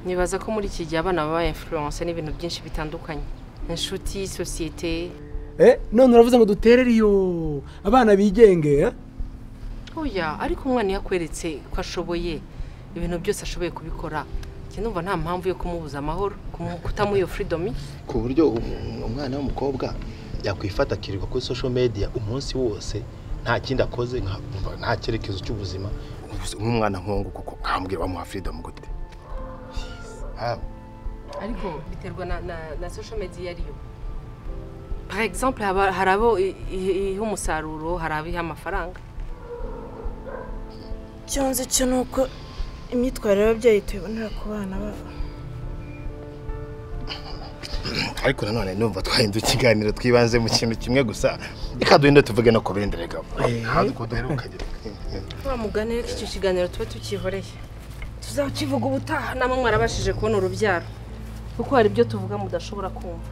nibaza ko muri iki gihe abana baba influence n'ibintu byinshi bitandukanye inshuti sosiyete eh none uravuze ngo dutere iyo abana bigenge eh? oya ariko umwana iyo akweretse ko ashoboye ibintu byose ashoboye kubikora njye numva nta mpamvu yo kumubuza amahoro kumu- kutamuha iyo freedom ku buryo um- umwana w'umukobwa yakwifata akirirwa kuri social media umunsi wose nta kindi akoze nka- nta cyerekezo cy'ubuzima Ubuse nk'umwana nk'uwo kuko nkambwira bamuha freedom gute Ah, ariko biterwa na, na, na social media ariyo par exemple haba- hari abo i- i- iha umusaruro hari abo iha amafaranga icyo nzi cyo ni uko imyitwarire y'ababyeyi tuyibonera ku bana babo ariko nanone numva twahinda ikiganiro twibanze mu kintu kimwe gusa reka duhinde tuvuge no ku bindi reka hanze uko duheruka wa mugani reka icyo kiganiro tube tukihoreye tuzakivuga ubutaha namwe mwarabashije kubona urubyaro kuko hari ibyo tuvuga mudashobora kumva